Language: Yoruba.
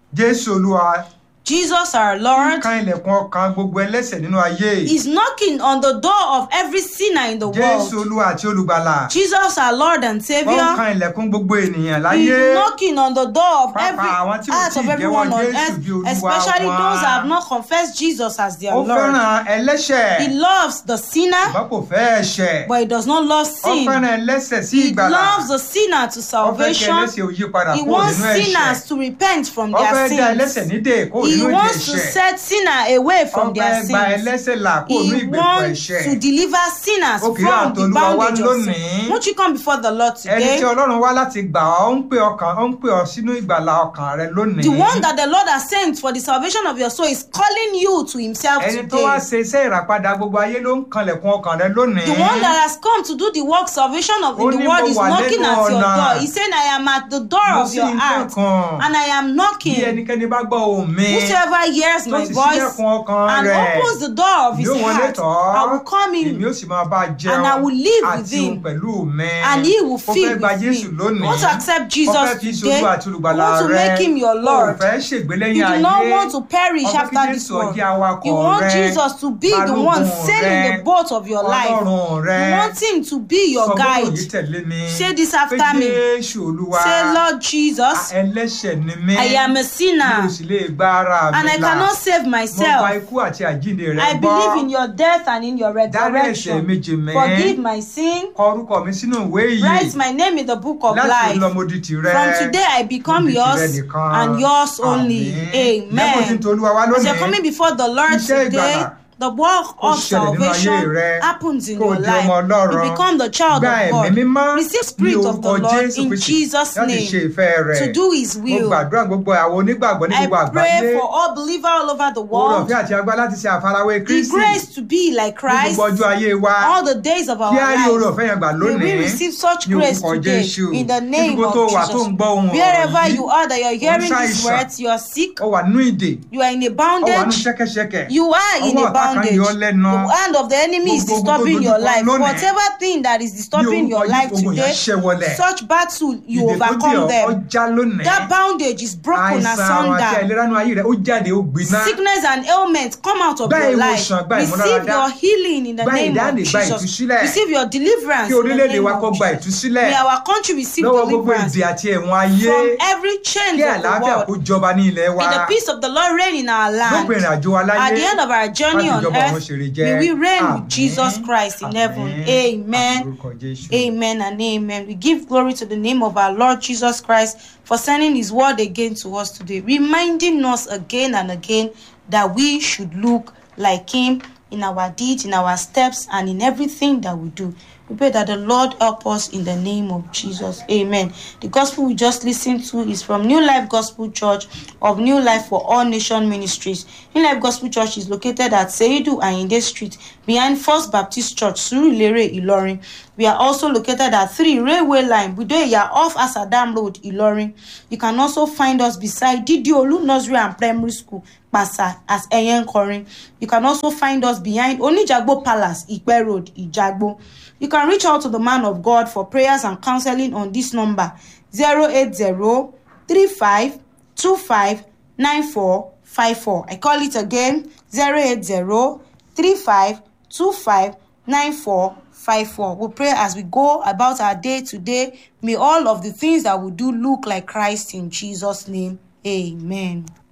jésù olúwa Jesus our Lord kan ilẹ̀kùn ọkàn gbogbo ẹlẹ́ṣẹ̀ nínú ayé is knocking on the door of every sinner in the jésù world. olúwa àti olùgbàlà Jesus our Lord and wọ́n Savior kan ilẹ̀kùn gbogbo ènìyàn is láyé knocking on the door of Pàápàá every àwọn tí ò heart tíì of jẹ́wọ́ everyone on Jésù earth, bí Olúwa especially wọn. those that have not confessed Jesus as their ó Lord. fẹ́ràn ẹlẹ́ṣẹ̀ He loves the sinner, ṣùgbọ́n kò fẹ́ ẹ̀ṣẹ̀ but he does not love ó sin. fẹ́ràn ẹlẹ́ṣẹ̀ sí He ìgbàlà loves the sinner to ó fẹ́ kí salvation. ẹlẹ́ṣẹ̀ ò yí padà He kúrò wants nínú sinners ẹ̀ṣẹ̀ to repent from ó their fẹ́ dá ẹlẹ́ṣẹ̀ sins. nídè kúrò He nínú ìdè wants to ẹ̀ṣẹ̀ set sinner away ó from their fẹ́ gba sins. ẹlẹ́ṣẹ̀ là kúrò nínú He ìgbèkùn wants ẹ̀ṣẹ̀ to deliver sinners Ó kì í from àtọ̀ the Olúwa wá bondage of lónìí. sin. Won't you come before the Lord ẹni tí today? ọlọ́run wá láti gbà ọ́ ó ń pè ọkàn ó ń pè ọ́ sínú ìgbàlà ọkàn rẹ lónìí The one that the Lord has sent for the salvation of your soul is calling you to himself ẹni tó wá today. ṣe iṣẹ́ ìràpadà gbogbo ayé ló ń kanlẹ̀kùn ọkàn rẹ lónìí The one that has come to do the work salvation of Ó in ní the world mo is wà knocking lẹ́nu at your ọ̀nà. door. He's saying, I am at the door mo of sì your ń heart kankan and I am bí knocking. ẹnikẹ́ni bá gbọ́ ohùn mi Whosoever hears tó my sì voice sílẹ̀kùn ọkàn and rẹ̀ opens the door of his yóò wọlé heart, tọ̀ ọ́ I will come èmi in ó sì máa bá a jẹun and I will live with àti òun him. pẹ̀lú mi and he will ó feed fẹ́ gba with Jésù me. lónìí Want to accept ó Jesus fẹ́ fi today? ṣolú àti olùgbàlà Want to rẹ make him your ó Lord? fẹ́ ṣègbé lẹ́yìn You do ayé not want to perish ó fẹ́ kí after this Jésù world. jẹ́ awakọ̀ You want rẹ Jesus to be the one balógun sailing rẹ, the boat of your life. ọlọ́run rẹ You want him to be sọ your gbọ́dọ̀ guide. yìí tẹ̀lé mi Say this pé after me. Jésù olúwa Say, Lord Jesus, ẹlẹ́ṣẹ̀ ni mí I am a mi ò sinner sì lè gba ara mi and I là cannot save mo gba myself. ikú àti àjíǹde rẹ I gbọ́ believe in your death and in your dárí ẹ̀ṣẹ̀ mi resurrection. jì mí Forgive my sin. kọ orúkọ mi sínú ìwé yìí Write my name in the book of láti life. lọ mo di tìrẹ From today I become Mo di tìrẹ yours nìkan. and yours only. Àmín. lẹ́kọ̀ọ́ tí ń Amen. tolúwa wá As you're lónìí coming before the Lord Iṣẹ́ today, ìgbàlà the work kó of ṣẹlẹ̀ nínú ayé salvation rẹ. happens in Kó o your di ọmọ life. Ọlọ́run. You become the child gba of ẹ̀mí God. mímọ́ Receive ní spirit of the orúkọ Lord Jésù in Kristi Jesus' láti ṣe name ìfẹ́ rẹ̀ to do His mo will. gbàdúrà gbogbo àwọn onígbàgbọ́ ní I gbogbo pray àgbáyé for all believers all over the oore world. ọ̀fẹ́ àti agbára láti ṣe àfarawé The Kristi grace to be like ní Christ gbogbo ọjọ́ ayé wa all the days of our kí á rí oore lives. ọ̀fẹ́ yẹn gbà May lónìí we receive such ní grace orúkọ today Jésù in the name níbi of tó wà tó Jesus. ń gbọ́ ohun ọ̀rọ̀ Wherever yìí you are that you're hearing these ṣàìsàn. words, you are sick, ó wà nínú ìdè you are in a ó wà nínú bondage, ṣẹ́kẹ́ṣẹkẹ̀ you are in ọwọ́ a ọ̀tá kan bondage. yọ ọ́ lẹ́nu The hand of the enemy is Gbogbo ogun tó disturbing your dojúkọ life. lónìí. Whatever thing that is ní disturbing orúkọ your life Jésù ogun yẹn today, ṣẹ́ wọlẹ̀ such battle you ìdè tó dè overcome ọ́ ó them. já lónìí That bondage is broken àìsàn àrùn àti asunder. àìlera nínú ayé rẹ̀ ó jáde ó gbiná Sickness and ailment come out of Gba your life. ìwòsàn, gba Receive ìmúláradá. your healing in the Gba name of ìdáǹdè, gba Jesus. ìtúsílẹ̀. Receive your deliverance kí in the orílẹ̀-èdè name wa kó of gba Jesus. ìtúsílẹ̀ May our country receive lọ́wọ́ gbogbo deliverance ìdè àti ẹ̀wọ̀n ayé from every chains kí of the àlàáfíà kó world. jọba ní ilẹ̀ wa May the peace of the Lord reign in our land. lópin ìrìn àjò wa láyé At the end of our journey láti on ìjọba ọ̀run earth, ṣèrè jẹ́ may we reign Àmín. with Jesus Christ in heaven. Àmín. Amen. Àmín lórúkọ Jésù. Amen and amen. We give glory to the name of our Lord Jesus Christ for sending his word again to us today, reminding us again and again that we should look like him in our deeds, in our steps, and in everything that we do. We pray that the Lord help us in the name of Jesus. Amen. The gospel we just listened to is from New Life Gospel Church of New Life for All Nation Ministries. New Life Gospel Church is located at Seidu Ayinde Street behind First Baptist Church, Surulere, Ilorin. We are also located at 3 Railway Line, Budoya off Asadam Road, Ilorin. You can also find us beside Didiolu Nursery and Primary School, Pasa, as Eyenkorin. You can also find us behind Onijagbo Palace, Ipe Road, Ijagbo. You can reach out to the man of God for prayers and counseling on this number 080 35 25 9454. I call it again 080 35 25 9454. We pray as we go about our day today. May all of the things that we do look like Christ in Jesus' name. Amen.